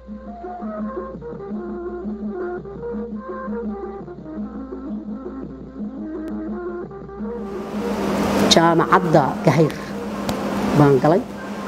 jaamacadda gahayr baan galay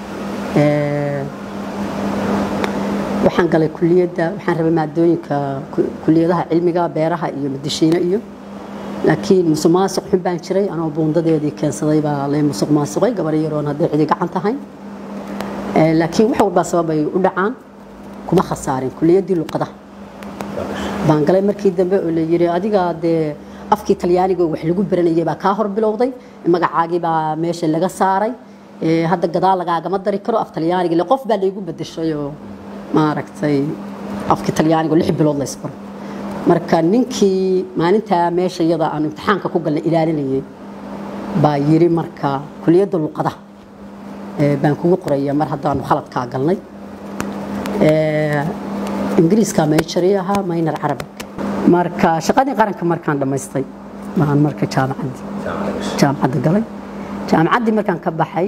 waxaan galay kuliyadda waxaan rabay maadooyinka kuliyadaha cilmiga beeraha iyo madashiine iyo laakiin musuq maasuq xun baan jiray anoo buundadeedii keensaday baa lay musuq maasuqay gabar yaroon hadday cidi gacan tahay laakiin wax walbaa sababay u dhacaan kuma khasaarin kuliyaddii luqadaha baan galay markii dambe oo la yidhi adiga dee afkii talyaaniga wax lagu baranayay baa kaa hor bilowday magacaagii baa meesha laga saaray hadda gadaal lagaagama dari karo af talyaaniga le qof baa laygu bedeshay oo maaragtay afkii talyaaniga lix bilood la isbaro marka ninkii maalintaa meesha iyada aan imtixaanka ku galnay ilaalinayay baa yiri marka kuliyadda luqadaha baan kugu qoraya mar haddaanu khaladkaa galnay ingiriiska mayjari ahaa maynar carabig marka shaqadii qaranka markaan dhammaystay baan marka jaamacaddii jaamacadda galay jaamacaddii markaan ka baxay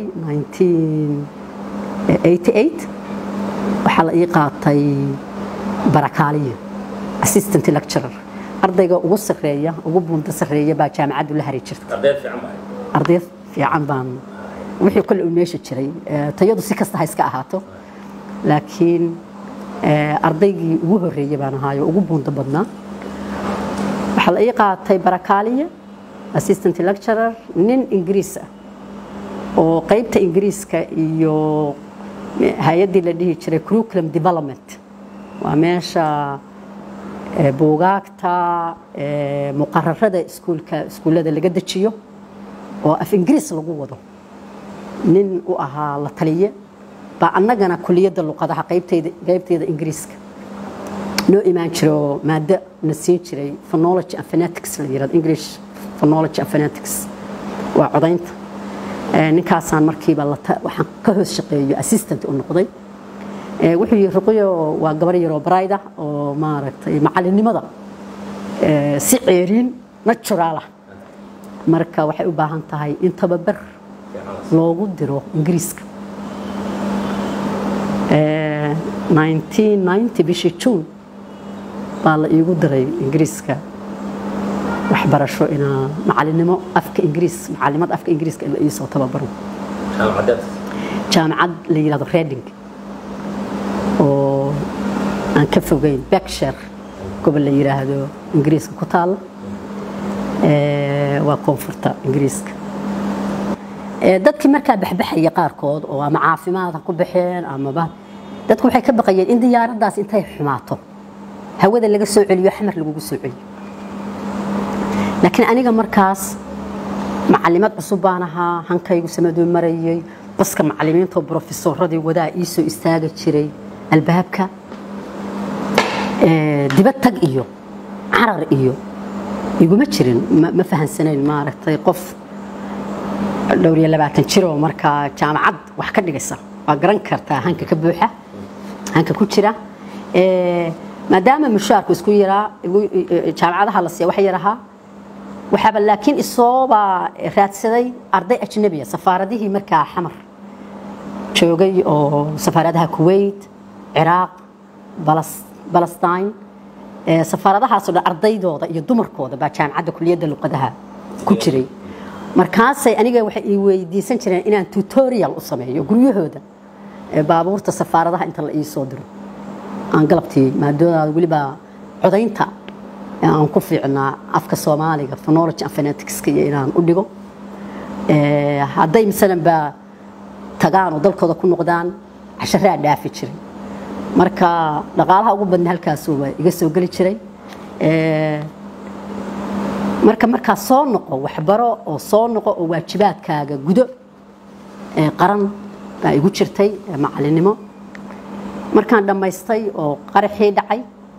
1988 waxaa la ii qaatay barakaaliya assistant lecturer ardayga ugu sarreeya ugu buunta sarreeya baa jaamacaddu la hari jirtay arday fiican baan wixii kale uu meesha jiray tayadu si kasta ha iska ahaato laakiin ardaygii ugu horreeyay baan ahaayo ugu buunta badnaa waxaa la ii qaatay barakaaliya assistant lecturer nin ingiriis ah oo qaybta ingiriiska iyo hay-addii la dhihi jiray curriculum development waa meesha buugaagta muqararada iskuulka iskuullada laga dejiyo oo af ingiriis lagu wado nin u ahaa la taliye baa annagana kuliyadda luqadaha qaybteyda qaybteeda ingiriiska noo imaan jiro maado na siin jiray phonology and phonetics la yirahdo english phonology and phonetics waa codaynta ninkaasaan markiiba waxaan ka hoos shaqeeyo assistant u noqday wuxuu yiri ruqyo waa gabar yaroo barayda oo maaragtay macalinimada si ceeriin natural ah marka waxay u baahan tahay in tababar loogu diro ingiriiska 1990 bishii juun baa la iigu diray ingiriiska waxbarasho inaa macalinimo afka ingiriis macalimad afka ingiriiska in la iisoo tababaro jaamacad la yidhahdo reading oo aan ka fogeyn berkshire gobol la yidhaahdo ingiriiska ku taalla waa koonfurta ingiriiska dadkii markaa baxbaxaya qaarkood oo ama caafimaad ha ku baxeen amaba dadku waxay ka baqayeen in diyaaraddaas intay xumaato hawada laga soo celiyo xamar lagugu soo celiyo laakiin aniga markaas macalimad cusub baan ahaa hankaygu samaduu marayay baska macalimiinta oo brofesoradii wadaa ii soo istaagi jiray albaabka dibad tag iyo carar iyo iguma jirin ma fahansanayn maaragtay qof dhowr iyo labaatan jiroo markaa jaamacad wax ka dhigaysa waa garan kartaa hanka ka buuxa hanka ku jira maadaama mushaarku isku yaraa jaamacadaha la siiya wax yar ahaa waxaaba laakiin isooba raadsaday arday ajnabiya safaaradihii markaa xamar joogay oo safaaradaha kuwait ciraaq balestine safaaradahaasoo dhan ardaydooda iyo dumarkooda baa jaamacadda kuliyadda luqadaha ku jiray markaasay aniga waxay ii weydiisan jireen inaan tutorial u sameeyo guryahooda baabuurta safaaradaha inta la ii soo diro aan galabtii maadoodaada weliba codaynta aan ku fiicnaa afka soomaaliga phonology and phoneticska iyo inaan u dhigo hadday masalan baa tagaan oo dalkooda ku noqdaan casharaa dhaafi jiray marka dhaqaalaha ugu badna halkaasuuba iga soo geli jiray marka markaa soo noqo waxbaro oo soo noqo oo waajibaadkaaga gudo qaran baa igu jirtay macalinimo markaan dhammaystay oo qaraxii dhacay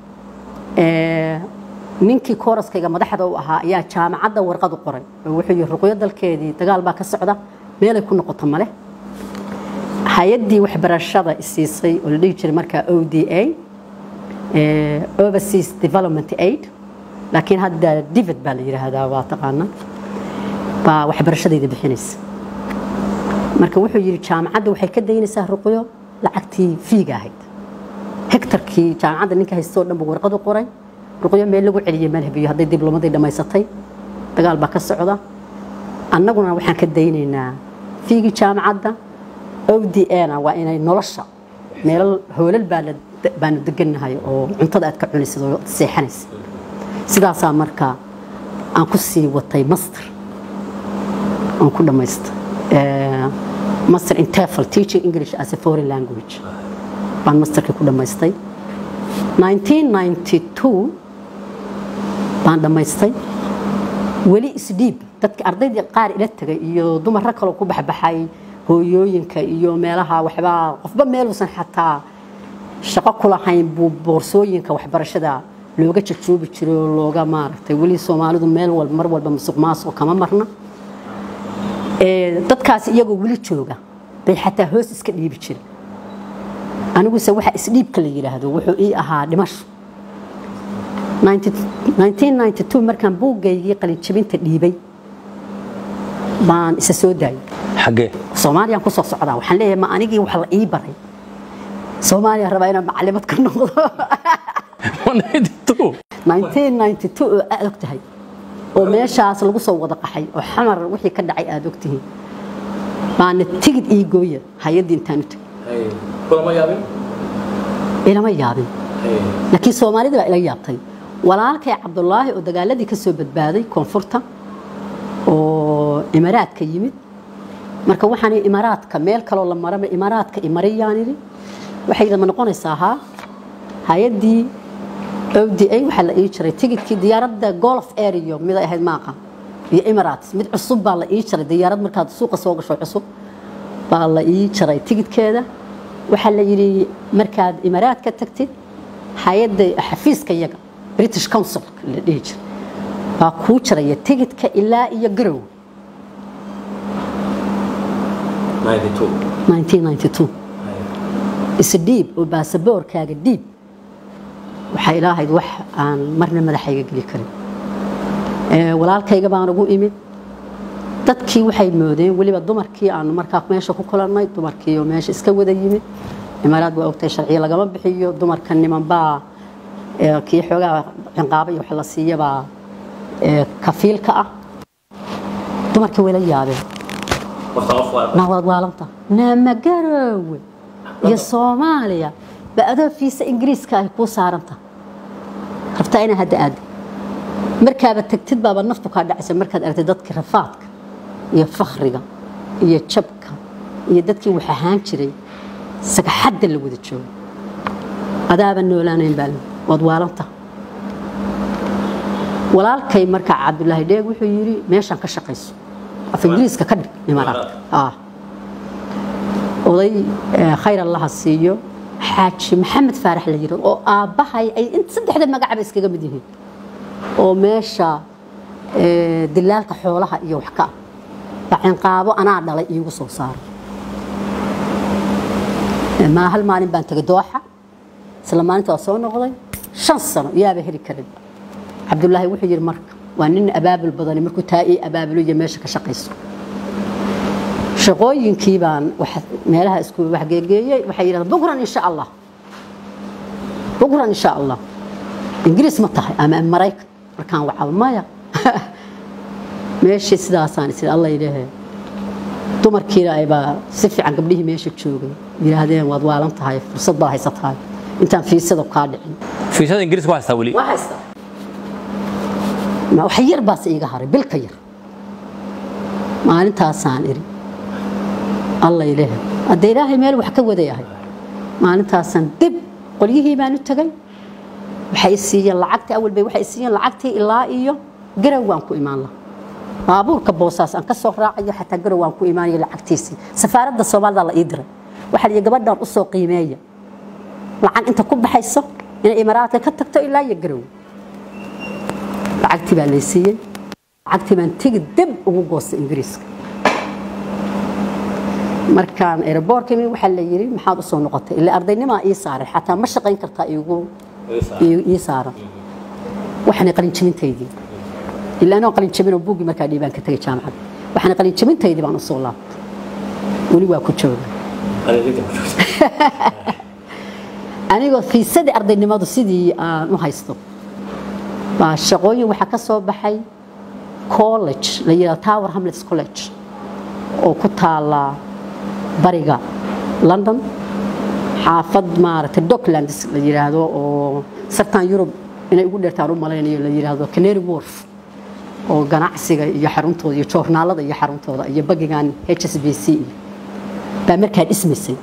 ninkii kooraskayga madaxda u ahaa ayaa jaamacadda warqad u qoray oo wuxuu yihi ruqyo dalkeedii dagaal baa ka socda meelay ku noqoto male hay-addii waxbarashada isiisay oo la dhihi jiray markaa o d a overseas development aid laakiin hadda divid baa la yidhaahdaa waa taqaana baa waxbarashadayda bixinaysa marka wuxuu yidhi jaamacadda waxay ka daynaysaa ruqyo lacagtii fiiga ahayd hektarkii jaamacadda ninka haysta oo dhan buu warqad u qoray ruqyo meel lagu celiyey malhabiyo hadday diblomadii dhammaysatay dagaal baa ka socda annaguna waxaan ka daynaynaa fiigii jaamacadda o d na waa inay nolosha meelal hoolal baa la- baanu degannahay oo cuntada aad ka cunaysid oo seexanaysid sidaasaa marka aan ku sii watay master aan ku dhammaysta Eh, master in TEFL teaching English as a foreign language baan masterkii ku dhammaystay 1992 baan dhammaystay weli isdhiib dadka ardaydii qaar ila tagay iyo dumarro kaloo ku baxbaxay hooyooyinka iyo meelaha waxbaa qofba meeluusan xataa shaqo ku lahayn buu boorsooyinka waxbarashada looga jajoobi jiray oo looga maaragtay weli soomaalidu meel walba mar walba musuq maasuq kama marna Ee, dadkaas iyagoo weli jooga bay xataa hoos iska dhiibi jiray aniguse waxa isdhiibka la yidhaahdo wuxuu ii ahaa dhimasho 1992 markaan buuggaygii qalinjabinta dhiibay baan isa soo daayay xaggee soomaaliyaan ku soo socdaa waxaan leeyahay ma anigii wax la ii baray soomaaliya rabaa inaan macalimad ka noqdo 192 1992 oo aad og tahay oo meeshaas lagu soo wada qaxay oo xamar wixii ka dhacay aad og tihiin baana tigid ii gooya hay-addii intaan u tegay kulama yaabin ilama yaabin laakiin soomaalida baa ila yaabtay walaalkay cabdulaahi oo dagaaladii ka soo badbaaday koonfurta oo imaaraadka yimid marka waxaan ihi imaaraadka meel kaloo la maraba imaaraadka imariyaan idhi waxay idama noqonaysaa haa hay-addii oda waxaa la ii jiray tigidkii diyaaradda golf ario mid ay ahayd maaqa iyo emirates mid cusub baa la ii jiray diyaarad markaad suuqa soo gasho cusub baa la ii jiray tigidkeeda waxaa la yidhi markaad imaaraadka tagtid hay-adda xafiiska iyaga british council la dhihi jiray baa kuu jiraya tigidka ilaa iyo garow 1992 isdhiib oo baasaboorkaaga dhiib waxay ilaahayd wax aan marna madaxayga geli karin Ee, walaalkayga baan ugu imid dadkii waxay moodeen weliba dumarkii aanu markaa meesha ku kulannay dumarkii oo meesha iska wada yimid imaaraad waa ogtahay sharciya lagama bixiyo dumarka nimanbaa ee, kii xoogaa cinqaaba iyo wax la siiyabaa ee, kafiilka ah dumarkii wayla yaabeen nawaad waalanta naamagarowe iyo soomaaliya ba adoo fiisa ingiriiska ay kuu saaranta rabtaa inaa hadda aada markaaba tagtid baaba naftu kaa dhacaysa markaad aragtid dadkii rafaadka iyo fakhriga iyo jabka iyo dadkii wax ahaan jiray sagaxadda la wada joogo adaaba noolaanayn baa waad waalanta walaalkay markaa cabdulaahi dheeg wuxuu yidhi meeshaan ka shaqayso af ingiriiska ka dhig imaaraadka ah oday eh, khayr allaha siiyo xaaji maxamed faarax la yidhahdo oo aabbahay ay in saddexda magacba iskaga mid yihiin oo meesha eh, dilaalka xoolaha iyo wax ka ah baa cinqaabo anaa dhalay iigu soo saaray Eh, maa hal maalin baan tegay dooxa isla maalinta waa soo noqday shan sano yaaba heli karin cabdulaahi wuxuu yidhi marka waa nin abaabul badani markuu taa ii abaabulo iyo meesha ka shaqayso shaqooyinkii baan wax- meelaha isku waxgeegeeyey waxay yidhahdeen bukran insha allah bukran insha allah ingiriis ma tahay ama maraykan markaan wacaba maya meeshii sidaasaan isiri alla yidhaahe dumarkiina aybaa si fiican gabdhihii meesha joogay yidhaahdeen waad waalan tahay fursad baad haysatahay intaan fiisada kaa dhicin fiisada ingiriiska waa haystaa weli waa haystaa ma wax yar baase iiga haray bilka yar maalintaasaan iri alla ilaahay hadda ilaahay meel wax ka wadayahay maalintaasaan dib qolyihii baan u tegay waxay i siiyeen lacagtii awal bay waxay i siiyeen lacagtii ilaa iyo garow waan ku imaan lahaa baabuurka boosaas aan ka soo raacayo xataa garow waan ku imaanaya lacagtiisii safaaradda soomaalida la ii diray waxaa la yidhi gabadhan u soo qiimeeya lacag inta ku baxayso inay imaaraadka ka tagto ilaa iyo garow lacagtii baa lay siiyey lacagtii baan tegi dib ugu goostay ingiriiska markaan aeroboortka imi waxaa la yidhi maxaad usoo noqotay ilaa ardaynimaa ii saaray xataa ma shaqayn kartaa iigu ii- ii saaran waxaanay qalinjabintaydii ilaa anoo qalinjabinoo buuggii markaa dhiibaan ka tegay jaamacadda waxaanay qalinjabintaydii baan usoo laabtay weli waa ku jooga anigoo fiisadii ardaynimadu sidii aan u haysto baa shaqooyin waxaa ka soo baxay college la yidhahdo tower hamlets college oo ku taala bariga london xaafad maaragtay docklands la yidhaahdo oo sartan yurub inay ugu dheertaan u malaynayo la yidhaahdo canary wharf oo ganacsiga iyo xaruntooda iyo joornaalada iyo xaruntooda iyo bagigan h s b c iyo baa markaa dhismaysay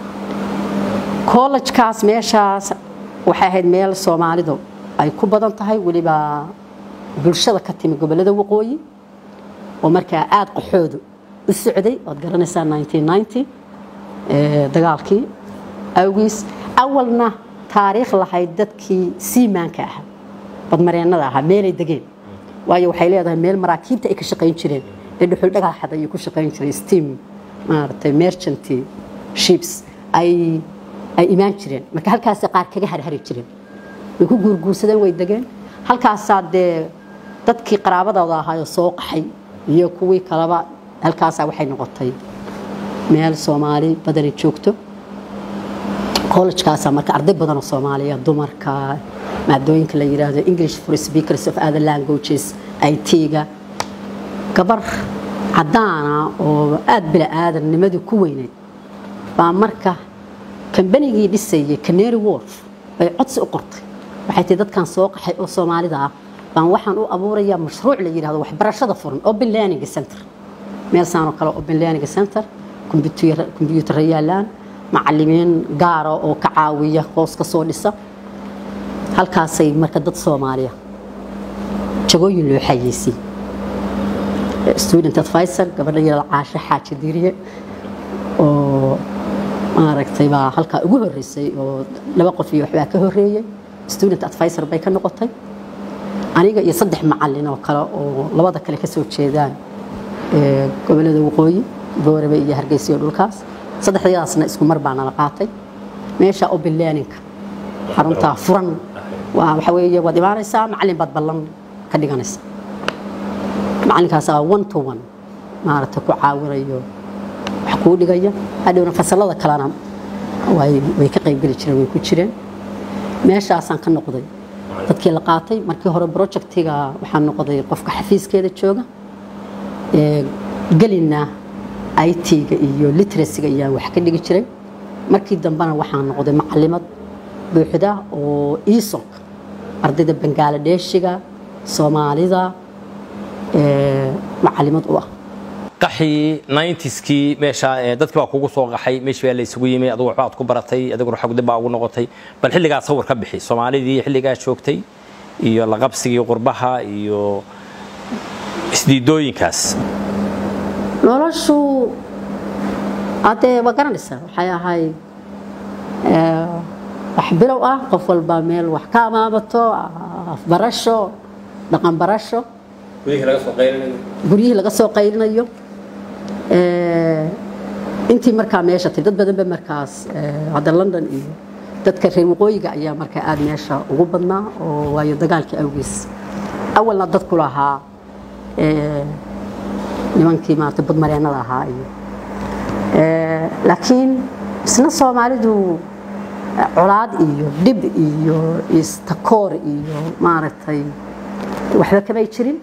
kollejkaas meeshaas waxay ahayd meel soomaalidu ay ku badan tahay weliba bulshada ka timi gobollada waqooyi oo markaa aada qaxoodu u socday waad garanaysaa 1990 ee, dagaalkii awgiis awalna taariikh lahayd dadkii siimaanka ahaa badmareennada ahaa meelay degeen waayo waxay leedahay meel maraakiibta ay ka shaqayn jireen ee dhuxul dhagaxad ayay ku shaqayn jireen steam maaragtay merchant ships ay ay imaan jireen marka halkaasay qaar kaga harhari jireen way ku guurguursadeen way degeen halkaasaa dee dadkii qaraabadooda ahaayoo soo qaxay iyo kuwii kaleba halkaasaa waxay noqotay meel soomaali badani joogto college-kaasaa marka arday badan oo soomaaliya dumarka maadooyinka la yidhaahdo english for speakers of other languages it-ga gabar caddaana oo aada bila aadannimadu ku weyneyd baa marka kambanigii dhisayay canary wolf bay codsi u qortay waxay tii dadkan soo qaxay oo soomaalida ah baan waxaan u abuurayaa mashruuc la yidhahdo waxbarashada furan open learning center meel saan oo kale open learning center kombyuutarra yaalaan macalimiin gaara oo ka caawiya hoos ka soo dhisa halkaasay marka dad soomaaliya jagooyin loo xayeysay student advisor gabadha yada caasho xaaji diiriye oo maaragtay baa halkaa ugu horeysay oo laba qof iyo waxbaa ka horeeyey student advisor bay ka noqotay aniga iyo saddex macalin oo kale oo labada kale ka soo jeedaan ee, gobollada waqooyi boorebe iyo hargeysa iyo dhulkaas saddexdadaasna isku mar baa nala qaatay meesha open learning-ka xaruntaa furan waa waxa weeye waad imaanaysaa macalin baad ballan ka dhiganaysaa macalinkaasaa one to one maaragtay ku caawinayo wax kuu dhigaya hadhowna fasalada kalena way way ka qaybgeli jireen way ku jireen meeshaasaan ka noqday dadkii la qaatay markii hore projectiga waxaan noqday qofka xafiiskeeda jooga ee gelina it-ga iyo literacyga ayaan wax ka dhigi jiray markii dambena waxaan noqday macalimad buuxda oo isok ardayda bangaaladheeshiga soomaalida ee macalimad u ah qaxii 90skii meesha ee dadkii baa kugu soo qaxay meeshii baa la isugu yimi adigu waxba aad ku baratay adiguna xog dib baa ugu noqotay bal xilligaa sawir ka bixi soomaalidii xilligaa joogtay iyo la qabsigii qurbaha iyo isdiidooyinkaas noloshu haddee waa garanaysaa waxay ahayd ee, wax bilow ah qof walba meel wax ka amaamato afbarasho dhaqan barasho gudihii laga soo qaylinayo guryihii laga soo qaylinayo ee, intii markaa meesha tiri dad badan ba markaas ee, hadda london iyo dadka reer waqooyiga ayaa markaa aada meesha ugu badnaa oo waayo dagaalkii awgiis awalna dadku lahaa ee, nimankii maarata badmareennada ahaa iyo ee, laakiin isna soomaalidu eh, colaad iyo dhib iyo istakoor iyo maaragtay waxba kamay jirin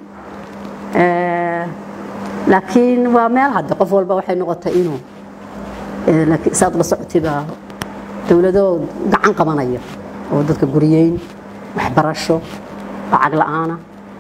Ee, laakiin waa meel hadde qof walba waxay noqotay inuu ee, laakiin saad la socotiba dowlado gacan qabanaya oo dadka guriyeyn waxbarasho lacag la'aana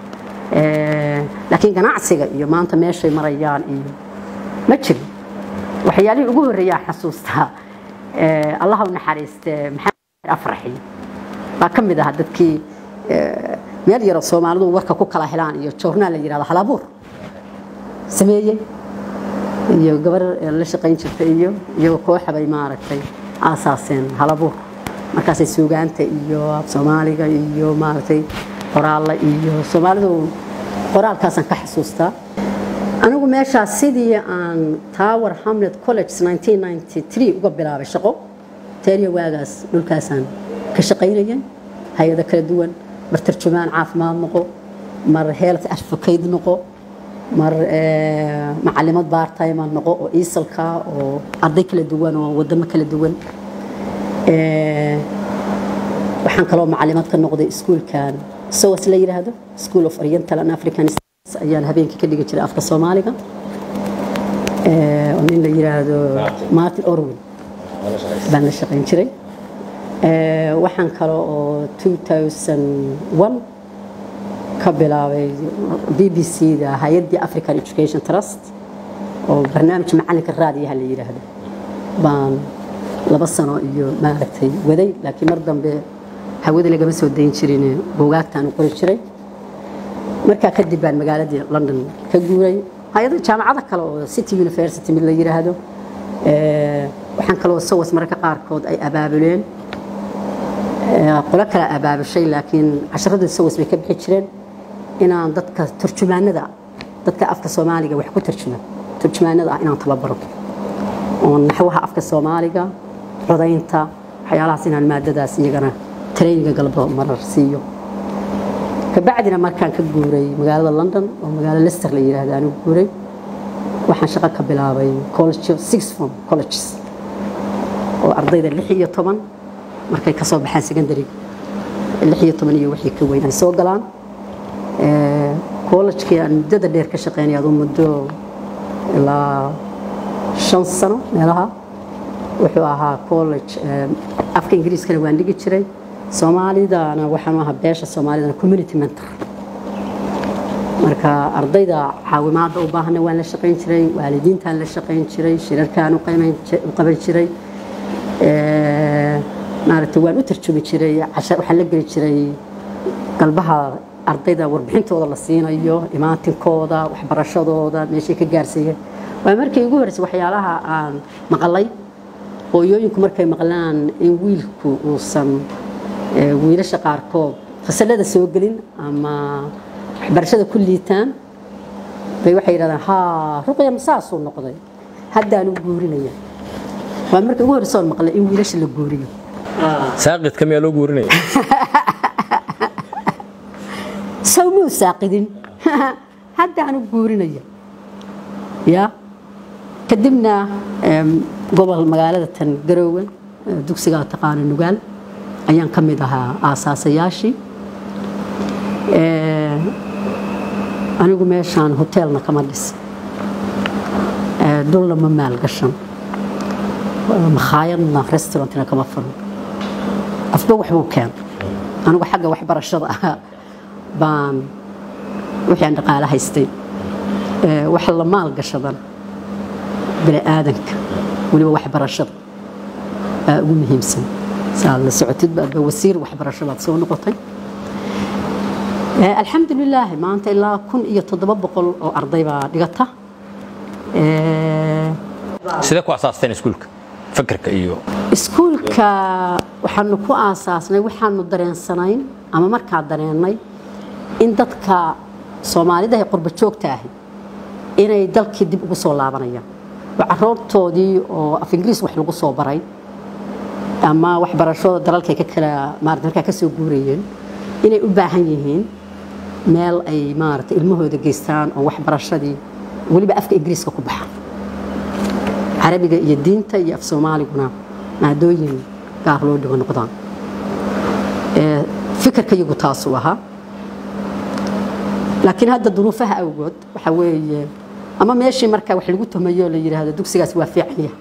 Ee, laakiin ganacsiga iyo maanta meeshay marayaan iyo ma jirin waxyaalihii ugu horreeyaa xasuustaa ee, allaha u naxariiste maxamed afraxi baa ka mid ahaa dadkii ee, meel yaroo soomaalidu warka ku kala helaan iyo joornaal la yidhahdo halabuur sameeyey iyo gabar la shaqayn jirta iyo iyagoo kooxa bay maaragtay aasaaseen halabuur markaasay suugaanta iyo af soomaaliga iyo maaragtay qoraalla iyo soomaalidu qoraalkaasaan ka xasuustaa anigu meeshaas sidii aan tower hamlet college 1993 uga bilaabay shaqo teeriya waagaas dhulkaasaan ka shaqaynayay hay-ado kala duwan mar tarjumaan caafimaad noqo mar health advocate noqo mar ee, macalimad bartime noqo oo iisalka oo arday kala duwan oo wadamo kala duwan Ee, waxaan kaloo macalimaad ka noqday iskuulkan sowas la yidhaahdo school of oriental and african studies ayaan habeenkii ka dhigi jiray afka soomaaliga oo nin la yidhaahdo martin orwin baan la shaqayn jiray waxaan kale oo 2001 ka bilaabay b b c da hay-addii african education trust oo barnaamij macalinka raadiyaha la yidhaahdo baan laba sano iyo maaragtay waday laakiin mar dambe hawada lagama soo dayn jirin buugaagtaan u qori jiray markaa kadib baan magaaladii london ka guuray hay-ada jaamacada kale oo city university mid la yidhaahdo waxaan kaloo sawas mararka qaarkood ay abaabuleen qolo kale abaabushay laakiin casharadii sawas bay ka bixi jireen inaan dadka turjumaanada dadka afka soomaaliga wax ku turjuma turjumaanada ah inaan tababaro oo naxwaha afka soomaaliga codaynta waxyaalahaas inaan maadadaas iyagana traininga galbo marar siiyo kabacdina markaan ka guuray magaalada london oo magaalo lester la yidhaahdo aan u guuray waxaan shaqo ka bilaabay college six form colleges oo ardayda lix iyo toban markay ka soo baxaan secondary lix iyo toban iyo wixii ka weyn ay soo galaan college-kii aan muddada dheer ka shaqeynay aduu muddo ilaa shan sano meelaha wuxuu ahaa college afka ingiriiskana waan dhigi jiray soomaalidana waxaan ahaa beesha soomaalidana community mentor marka ardayda caawimaadda u baahana waan la shaqayn jiray waalidiintaan la shaqayn jiray shirarkaan u qaban jiray maaragtay waan u tarjumi jiray waxaan la geli jiray galbaha ardayda warbixintooda la siinayo imaantinkooda waxbarashadooda meeshay ka gaarsiiyeen waa markii ugu horreysay waxyaalaha aan maqalay hooyooyinku markay maqlaan in wiilku uusan wiilasha qaarkood fasalada soo gelin ama waxbarashada ku liitaan bay waxay yidhahdaan haa ruqya masaasuu noqday haddaan u guurinaya waa markii ugu horreysay oon maqlay in wiilasha la guuriyo saaqidka miyaa loo guurinaya sawmuu saaqidin haddaan u guurinaya ya kadibna gobol magaalada tan garoowe dugsiga taqaana nugaal ayaan ka mid ahaa aasaasayaashii anigu meeshaan hoteelna kama dhis dhulna ma maalgashan makhaayadna restaurantna kama furan afba waxbuu keen anigu xagga waxbarashada ah baan wixii aan dhaqaale haystay wax la maalgashadan bini aadanka weliba waxbarashada baa ugu muhiimsan saa la socotid baadba wasiir waxbarasho baad soo noqotay alxamdu lilaahi maanta ilaa kun iyo toddoba boqol oo arday baa dhigata sidee ku asaasteen iskuulka fakerka iyo iskuulka waxaanu ku aasaasnay waxaanu dareensanayn ama markaa dareennay in dadka soomaalida ee qurba joogta ahi inay dalkii dib ugu soo laabanayaan oo caroortoodii oo af ingiriis wax lagu soo baray ama waxbarashada dalalkay ka kala maarata markaa ka soo guurayeen inay u baahan yihiin meel ay maarata ilmahooda geystaan oo waxbarashadii weliba afka ingiriiska ku baxa carabiga iyo diinta iyo af soomaaliguna maadooyin gaar loo dhigo noqdaan fikirka iyagu taasuu ahaa laakiin hadda duruufaha awgood waxa weeye ama meeshii markaa wax lagu tumayo la yidhaahdo dugsigaas waa fiican yahay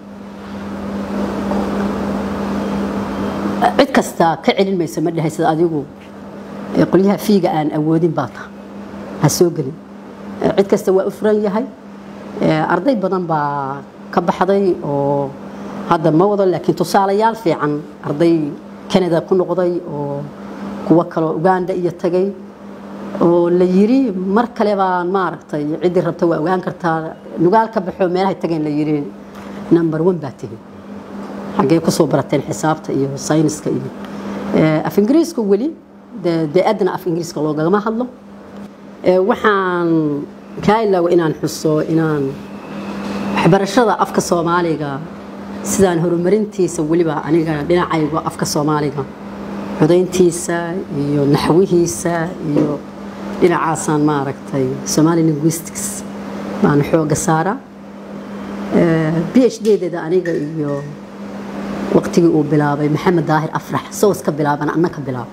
cid kasta ka celin mayso ma dhahaysad adigu qolyaha fiiga aan awoodin baa ta ha soo gelin cid kasta waa u furan yahay arday badan baa ka baxday oo hadda ma wado laakiin tusaalayaal fiican arday canada ku noqday oo kuwo kaloo uganda iyo tagay oo la yiri mar kale baan maaragtay ciddii rabta waa ogaan kartaa nugaal ka baxo meelahay tageen la yiri number one baa tihi xaggee kusoo barateen xisaabta iyo sayniska iyo af ingiriiska weli dee adna af ingiriiska loogagama hadlo waxaan kaa ilaawa inaan xuso inaan waxbarashada afka soomaaliga sidaan horumarintiisa weliba aniga dhinacayga afka soomaaliga codayntiisa iyo naxwihiisa iyo dhinacaasaan maaragtay somali linguistics baan xooga saaraa b h d-deeda aniga iyo waqtigii uu bilaabay maxamed daahir afrax sowas ka bilaabana anna ka bilaabo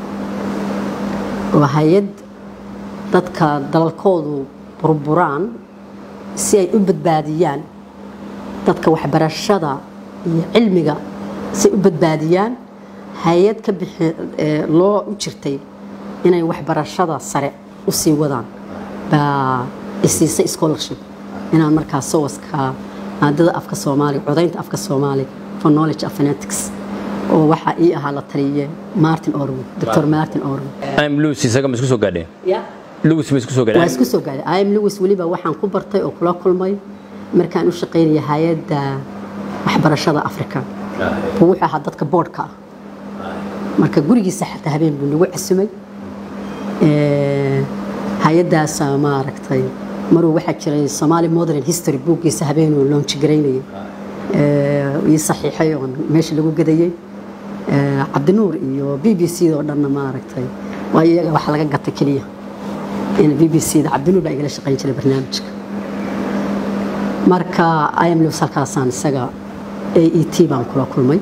waa hay-ad dadka dalalkoodu burburaan si ay u badbaadiyaan dadka waxbarashada iyo cilmiga si ay u badbaadiyaan hay-ad ka bixi loo u jirtay inay waxbarashada sare u sii wadaan baa isiisay scholarship inaan markaa sowaska maadada afka soomaaliga codaynta afka soomaaliga for knowledge of phonetics oo waxaa ii ahaa la taliye martin orwood dr martin orwood im lewis isaga ma isku soo gaadheen lewis ma isku soo waa gaadheen isku soo gaaday im lewis weliba waxaan ku bartay oo kula kulmay markaan u shaqaynaya hay-adda waxbarashada africa buu wuxuu ahaa dadka boardka ah marka gurigiisa xataa habeen buu nagu casumay Ee, hay-addaasa maaragtay maruu waxaa jiray somali modern history buuggiisa habeenuu launch garaynayay Ee, ii saxiixay oon meesha lagu gadayay Ee, cabdinuur iyo b b c oo dhanna maaragtay waa iyaga wax laga gatay keliya in b b c da cabdinuur baa igala shaqayn jiray barnaamijka marka im lewis halkaasaan isaga a e t baan kula kulmay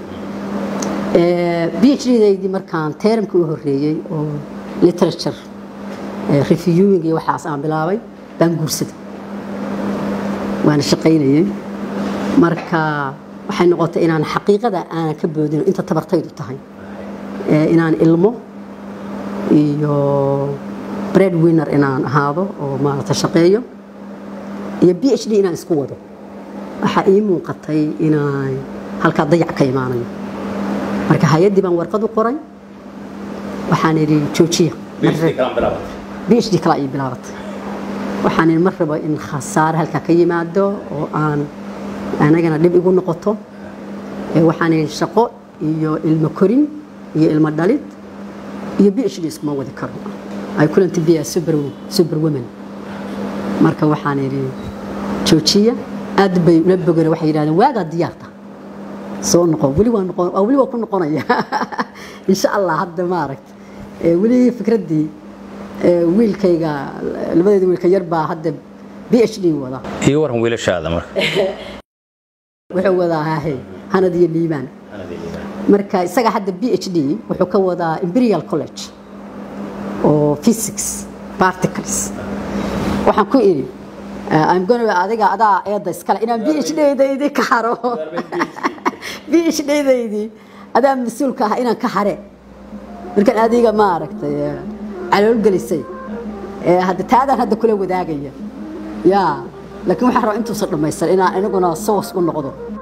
phd daydii markaan teeramkii u horeeyey oo literature eh, reviewing iyo waxaas aan bilaabay baan guursaday waana shaqaynayey marka waxay noqotay inaan xaqiiqada aanan ka boodin inta tabartaydu tahay Eh, inaan ilmo iyo bread winner inaan ahaado oo maarata shaqeeyo iyo b h d inaan isku wado waxaa ii muuqatay inaan halkaa dayac ka imaanayo marka hay-addii baan warqad u qoray waxaan idhi joojiya b h d kala ii bilaabatay waxaan idhi mar rabo in khasaare halkaa ka yimaado oo aan anagana dhib igu noqoto Ee, waxaan idhi shaqo iyo ilmo korin iyo ilmo dhalid iyo b h d iskuma wadi karo ay kulanti biya super super women marka waxaan idhi joojiya aad bay ula bogeen waxay yidhahdeen waagaa diyaarta soo noqon weli waa noqon waa weli waa ku noqonaya insha allah hadda maaragt ee weli fikraddii ee wiilkayga labadeeda wiilka yar baa hadda b h d wada iyo waran wiilashaada marka wuxuu wadaa hahe hanad iyo liibaan marka isaga hadda b h d wuxuu ka wadaa imperial college oo physics particles waxaan ku idhi uh, I'm gonna adiga adaa eedda iskale inaan b h d-daydii ka haro b h d-daydii adaa mas-uulka ah inaan ka hare markaan adiga maaragtay eh, calool gelisay Eh, hadda taadaan hadda kula wadaagaya ya laakiin waxaan rabaa intuusan dhammaysan inaan inaguna sawas u noqdo